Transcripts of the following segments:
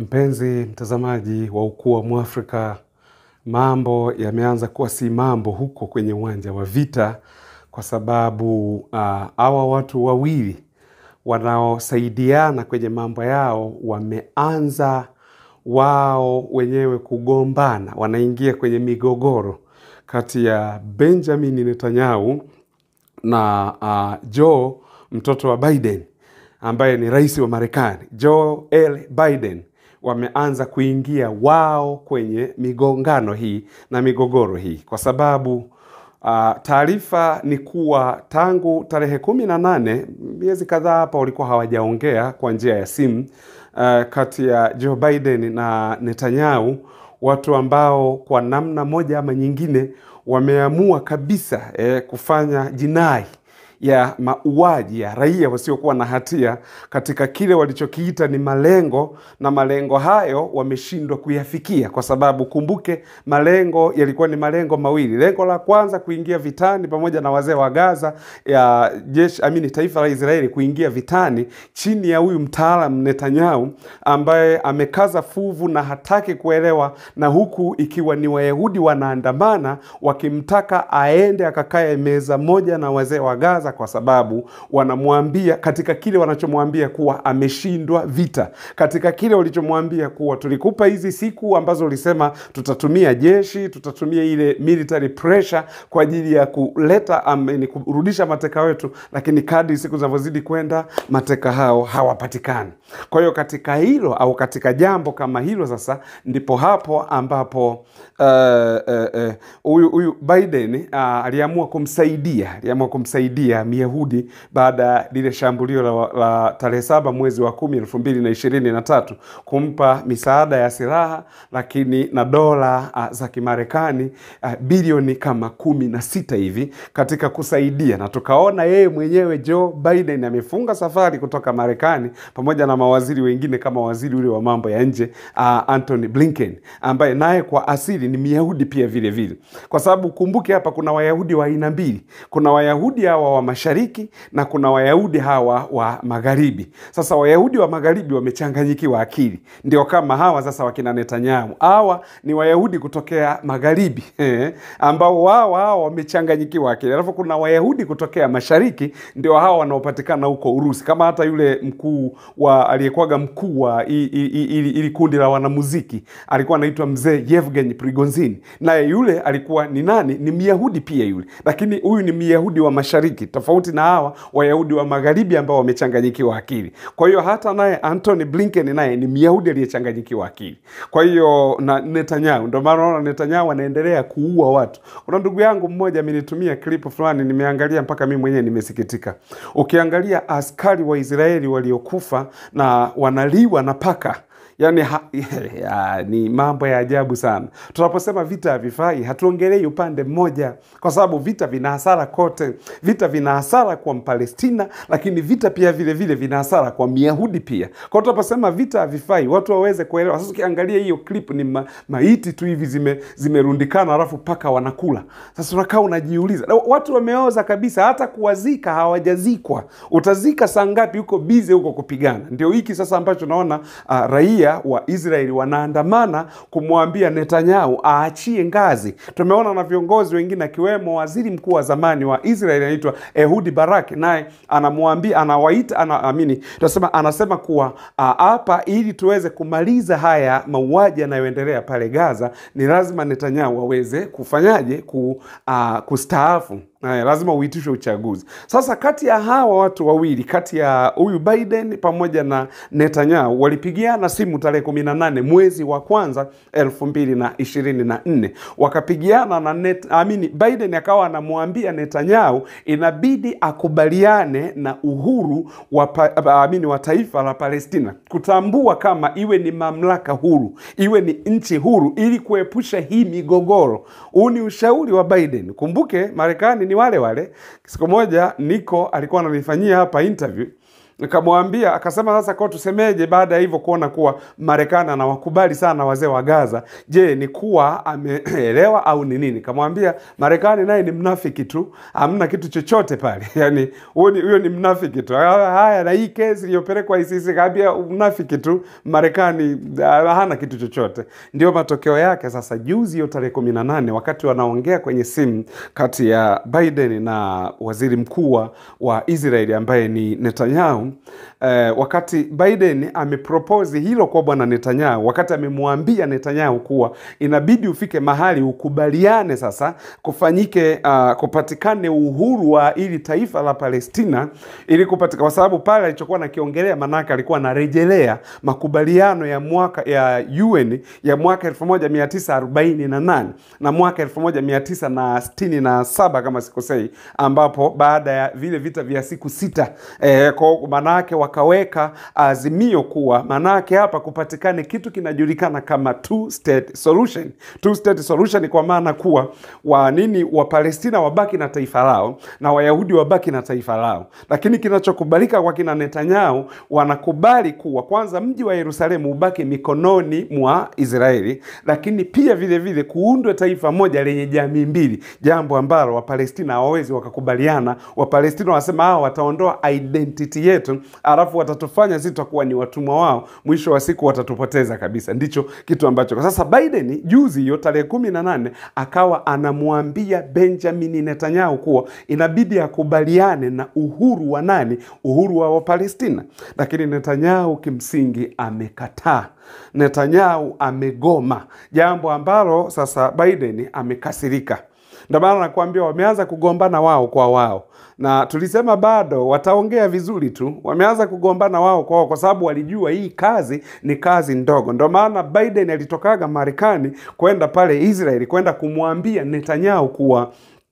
Mpenzi mtazamaji wa Ukuu wa Mwafrika, mambo yameanza kuwa si mambo huko kwenye uwanja wa vita, kwa sababu hawa watu wawili wanaosaidiana kwenye mambo yao wameanza wao wenyewe kugombana, wanaingia kwenye migogoro kati ya Benjamin Netanyahu na uh, Joe mtoto wa Biden ambaye ni rais wa Marekani, Joe L. Biden wameanza kuingia wao kwenye migongano hii na migogoro hii, kwa sababu uh, taarifa ni kuwa tangu tarehe kumi na nane miezi kadhaa hapa walikuwa hawajaongea kwa njia ya simu uh, kati ya Joe Biden na Netanyahu, watu ambao kwa namna moja ama nyingine wameamua kabisa eh, kufanya jinai ya mauaji ya raia wasiokuwa na hatia katika kile walichokiita ni malengo, na malengo hayo wameshindwa kuyafikia, kwa sababu kumbuke, malengo yalikuwa ni malengo mawili. Lengo la kwanza kuingia vitani pamoja na wazee wa Gaza ya jeshi amini, taifa la Israeli kuingia vitani chini ya huyu mtaalam Netanyahu ambaye amekaza fuvu na hataki kuelewa, na huku ikiwa ni Wayahudi wanaandamana wakimtaka aende akakae meza moja na wazee wa Gaza kwa sababu wanamwambia katika kile wanachomwambia kuwa ameshindwa vita, katika kile walichomwambia kuwa tulikupa hizi siku ambazo ulisema tutatumia jeshi, tutatumia ile military pressure kwa ajili ya kuleta ameni, kurudisha mateka wetu, lakini kadri siku zinavyozidi kwenda mateka hao hawapatikani. Kwa hiyo katika hilo au katika jambo kama hilo sasa ndipo hapo ambapo huyu uh, uh, uh, Biden uh, aliamua kumsaidia aliamua kumsaidia Myahudi baada ya lile shambulio la, la tarehe saba mwezi wa kumi elfu mbili na ishirini na tatu kumpa misaada ya silaha lakini na dola uh, za Kimarekani uh, bilioni kama kumi na sita hivi katika kusaidia, na tukaona yeye mwenyewe Joe Biden amefunga safari kutoka Marekani pamoja na mawaziri wengine kama waziri ule wa mambo ya nje uh, Anthony Blinken ambaye naye kwa asili ni Myahudi pia vile vile, kwa sababu kumbuke hapa kuna Wayahudi wa aina mbili, kuna Wayahudi hawa wa mashariki na kuna Wayahudi hawa wa magharibi. Sasa Wayahudi wa magharibi wamechanganyikiwa akili, ndio kama hawa sasa wakina Netanyahu. Hawa ni Wayahudi kutokea magharibi ambao wao hawa wamechanganyikiwa akili, alafu kuna Wayahudi kutokea mashariki, ndio hawa wanaopatikana huko Urusi, kama hata yule mkuu wa aliyekuwaga mkuu wa ili kundi la wanamuziki alikuwa anaitwa mzee Yevgeny Prigozhin, naye yule alikuwa ni nani? Ni Myahudi pia yule, lakini huyu ni Myahudi wa mashariki tofauti na hawa Wayahudi wa magharibi ambao wamechanganyikiwa akili. Kwa hiyo hata naye Anthony Blinken naye ni Myahudi aliyechanganyikiwa akili. Kwa hiyo na Netanyahu, ndio maana unaona Netanyahu anaendelea kuua watu. Kuna ndugu yangu mmoja amenitumia klipu fulani, nimeangalia mpaka mimi mwenyewe nimesikitika. Ukiangalia askari wa Israeli waliokufa na wanaliwa na paka Yani ha, ya, ni mambo ya ajabu sana. Tunaposema vita havifai, hatuongelei upande mmoja, kwa sababu vita vina hasara kote. Vita vina hasara kwa Mpalestina, lakini vita pia vile vile vina hasara kwa Myahudi pia. Kwa hiyo tunaposema vita havifai, watu waweze kuelewa. Sasa ukiangalia hiyo clip ni ma, maiti tu hivi zime, zimerundikana, alafu paka wanakula. Sasa unakaa unajiuliza, watu wameoza kabisa, hata kuwazika hawajazikwa. Utazika saa ngapi? Huko bize huko kupigana. Ndio hiki sasa ambacho naona uh, raia wa Israeli wanaandamana kumwambia Netanyahu aachie ngazi. Tumeona na viongozi wengine akiwemo waziri mkuu wa zamani wa Israeli anaitwa Ehudi Barak, naye anamwambia anawaita ana, amini tunasema anasema kuwa hapa, ili tuweze kumaliza haya mauaji yanayoendelea pale Gaza, ni lazima Netanyahu aweze kufanyaje ku, uh, kustaafu. Haya, lazima uitishwe uchaguzi. Sasa kati ya hawa watu wawili, kati ya huyu Biden pamoja na Netanyahu walipigiana simu tarehe kumi na nane mwezi wa kwanza elfu mbili na ishirini na nne wakapigiana na net, amini, Biden akawa anamwambia Netanyahu inabidi akubaliane na uhuru wa, amini, wa taifa la Palestina, kutambua kama iwe ni mamlaka huru, iwe ni nchi huru, ili kuepusha hii migogoro. Huu ni ushauri wa Biden. Kumbuke Marekani ni wale wale. Siku moja Niko alikuwa ananifanyia hapa interview Nikamwambia, akasema sasa kwa tusemeje baada ya hivyo kuona kuwa Marekani anawakubali sana wazee wa Gaza. Je, ni kuwa ameelewa au ni nini? Nikamwambia Marekani naye ni mnafiki tu, hamna kitu chochote pale. Yani huyo ni, huyo ni mnafiki tu. Haya, na hii kesi iliyopelekwa ICC kaambia mnafiki tu, Marekani ah, hana kitu chochote. Ndio matokeo yake sasa. Juzi hiyo tarehe kumi na nane wakati wanaongea kwenye simu kati ya Biden na waziri mkuu wa- wa Israeli ambaye ni Netanyahu eh, wakati Biden amepropose hilo kwa bwana Netanyahu, wakati amemwambia Netanyahu kuwa inabidi ufike mahali ukubaliane sasa kufanyike uh, kupatikane uhuru wa ili taifa la Palestina ili kupatika, kwa sababu pale alichokuwa nakiongelea, manake alikuwa anarejelea makubaliano ya mwaka ya UN ya mwaka 1948 na mwaka 1967 kama sikosei, ambapo baada ya vile vita vya siku sita eh, kwa manake wakaweka azimio kuwa manake hapa kupatikane kitu kinajulikana kama two state solution. Two state solution kwa maana kuwa wa nini wa Palestina wabaki na taifa lao na Wayahudi wabaki na taifa lao, lakini kinachokubalika kwa kina Netanyahu, wanakubali kuwa kwanza mji wa Yerusalemu ubaki mikononi mwa Israeli, lakini pia vile vile kuundwe taifa moja lenye jamii mbili, jambo ambalo Wapalestina hawawezi wakakubaliana. Wapalestina wanasema hao wataondoa identity yetu, alafu watatufanya sisi tutakuwa ni watumwa wao, mwisho wa siku watatupoteza kabisa. Ndicho kitu ambacho kwa sasa Biden juzi hiyo tarehe kumi na nane akawa anamwambia Benjamin Netanyahu kuwa inabidi akubaliane na uhuru wa nani? Uhuru wa Wapalestina, lakini Netanyahu kimsingi amekataa. Netanyahu amegoma, jambo ambalo sasa Biden amekasirika. Ndio maana nakwambia wameanza kugombana wao kwa wao, na tulisema bado wataongea vizuri tu. Wameanza kugombana wao kwa wao kwa sababu walijua hii kazi ni kazi ndogo. Ndio maana Biden alitokaga Marekani kwenda pale Israeli kwenda kumwambia Netanyahu kuwa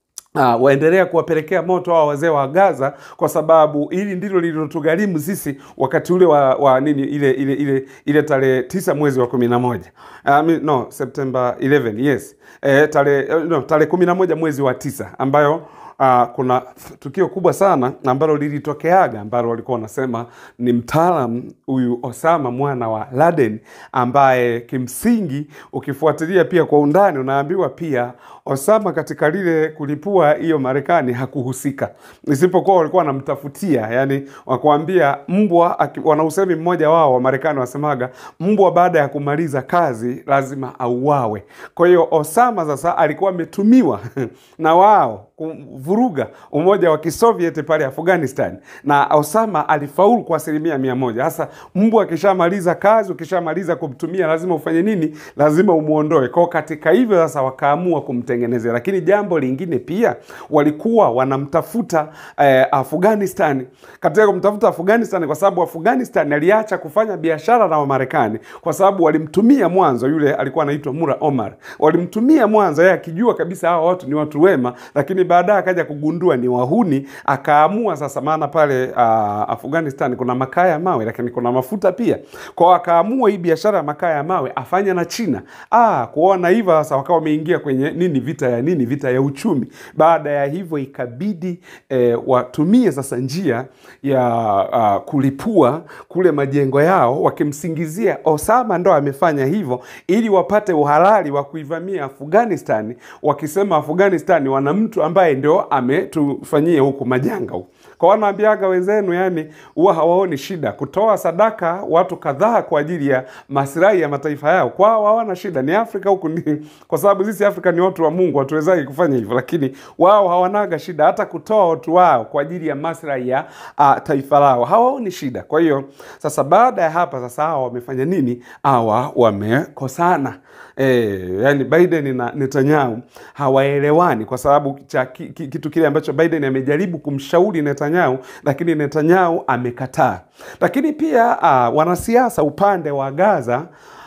Uh, waendelea kuwapelekea moto hao wazee wa Gaza kwa sababu hili ndilo lililotugharimu sisi wakati ule wa, wa nini ile ile ile ile tarehe tisa mwezi wa kumi na moja uh, mi- no September 11 yes eh, tarehe eh, no, tarehe kumi na moja mwezi wa tisa ambayo Uh, kuna tukio kubwa sana ambalo lilitokeaga ambalo walikuwa wanasema ni mtaalam huyu Osama mwana wa Laden, ambaye kimsingi ukifuatilia pia kwa undani unaambiwa pia Osama katika lile kulipua hiyo Marekani hakuhusika, isipokuwa walikuwa wanamtafutia, yani wakuambia mbwa, aki- wana usemi mmoja wao wa Marekani wasemaga mbwa baada ya kumaliza kazi lazima auawe. Kwa hiyo Osama sasa alikuwa ametumiwa na wao kuvuruga umoja wa Kisovieti pale Afghanistan, na Osama alifaulu kwa asilimia mia moja. Sasa mbwa akishamaliza kazi, ukishamaliza kumtumia, lazima ufanye nini? Lazima umwondoe. Kwao katika hivyo sasa wakaamua kumtengenezea, lakini jambo lingine pia walikuwa wanamtafuta eh, Afghanistan, katika kumtafuta Afghanistan kwa sababu Afghanistan aliacha kufanya biashara na Wamarekani kwa sababu walimtumia mwanzo, yule alikuwa anaitwa Mura Omar, walimtumia mwanzo yeye akijua kabisa hawa watu ni watu wema, lakini baadaye akaja kugundua ni wahuni, akaamua sasa, maana pale uh, Afghanistan kuna makaa ya mawe lakini kuna mafuta pia, kwao akaamua hii biashara ya makaa ya mawe afanye na China. Ah, kuona hivyo sasa wakawa wameingia kwenye nini, vita ya nini, vita ya uchumi. Baada ya hivyo ikabidi eh, watumie sasa njia ya uh, kulipua kule majengo yao, wakimsingizia Osama ndo amefanya hivyo ili wapate uhalali wa kuivamia Afghanistan, wakisema Afghanistan wana mtu ambaye ndio ametufanyia huku majanga huku kwa wanaambiaga wenzenu, yani huwa hawaoni shida kutoa sadaka watu kadhaa kwa ajili ya maslahi ya mataifa yao. Kwao hawana shida, ni Afrika huku ni kwa sababu sisi Afrika ni watu wa Mungu, hatuwezagi kufanya hivyo, lakini wao hawanaga shida hata kutoa watu wao kwa ajili ya maslahi ya uh, taifa lao, hawaoni shida. Kwa hiyo sasa, baada ya hapa sasa, hawa wamefanya nini? Hawa wamekosana. E, yani Biden na Netanyahu hawaelewani kwa sababu cha ki, ki, kitu kile ambacho Biden amejaribu kumshauri Netanyahu, lakini Netanyahu amekataa. Lakini pia uh, wanasiasa upande wa Gaza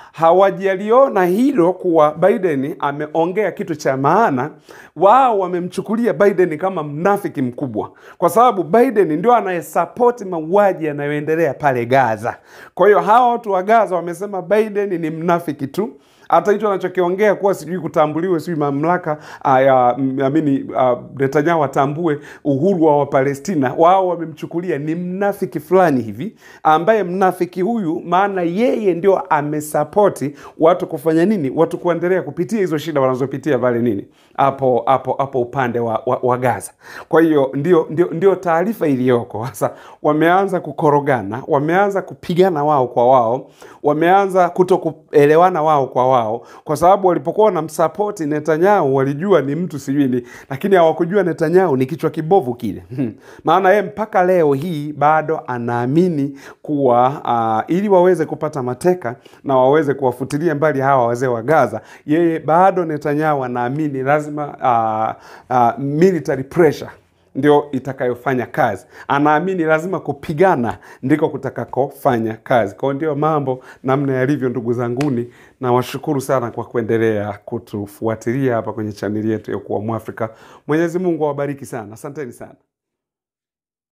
hawajaliona hilo kuwa Biden ameongea kitu cha maana. Wao wamemchukulia Biden kama mnafiki mkubwa, kwa sababu Biden ndio anayesapoti mauaji yanayoendelea pale Gaza. Kwa hiyo hawa watu wa Gaza wamesema Biden ni mnafiki tu hata hicho anachokiongea kuwa sijui kutambuliwe sijui mamlaka ah, ya mm, amini ah, Netanyahu atambue uhuru wa Wapalestina, wao wamemchukulia ni mnafiki fulani hivi, ambaye mnafiki huyu, maana yeye ndio amesapoti watu kufanya nini, watu kuendelea kupitia hizo shida wanazopitia pale nini hapo hapo hapo upande wa, wa, wa Gaza. Kwa hiyo ndio, ndio, ndio taarifa iliyoko sasa. Wameanza kukorogana, wameanza kupigana wao kwa wao, wameanza kuto kuelewana wao kwa wao, kwa sababu walipokuwa wanamsapoti Netanyahu walijua ni mtu sijui ni, lakini hawakujua Netanyahu ni kichwa kibovu kile. Maana yeye mpaka leo hii bado anaamini kuwa uh, ili waweze kupata mateka na waweze kuwafutilia mbali hawa wazee wa Gaza, yeye bado Netanyahu anaamini lazima uh, uh, military pressure ndio itakayofanya kazi. Anaamini lazima kupigana ndiko kutakakofanya kazi. Kwa hiyo ndio mambo namna yalivyo, ndugu zanguni, na washukuru sana kwa kuendelea kutufuatilia hapa kwenye chaneli yetu ya Kuwa Mwafrika. Mwenyezi Mungu awabariki sana, asanteni sana.